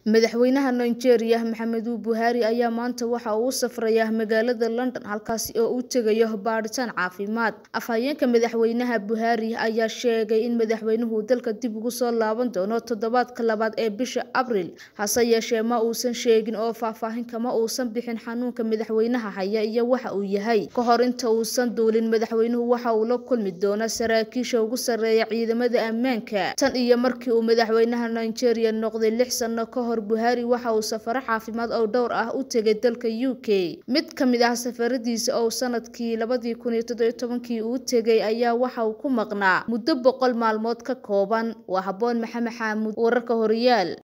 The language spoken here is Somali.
Madaxweynaha Nigeria Muhammadu Buhari ayaa maanta waxa uu u safrayaa magaalada London halkaas oo uu tegayo baadhitaan caafimaad. Afhayeenka madaxweynaha Buhari ayaa sheegay in madaxweynuhu dalka dib ugu soo laaban doono toddobaadka labaad ee bisha Abriil, hase yeeshee ma uusan sheegin oo faahfaahin kama uusan bixin xanuunka madaxweynaha haya iyo waxa uu yahay. Ka hor inta uusan duulin, madaxweynuhu waxa uu la kulmi doonaa saraakiisha ugu sarreeya ciidamada ammaanka. Tan iyo markii uu madaxweynaha Nigeria noqday lix sano ka hor, Buhari waxa uu safaro caafimaad oo dhowr ah u tegay dalka UK. Mid ka mid ah safaradiisa oo sanadkii labadi kun iyo toddoba iyo tobankii uu tegay ayaa waxa uu ku maqnaa muddo boqol maalmood ka kooban. Waa Habboon Maxamed Xamuud, wararka Horyaal.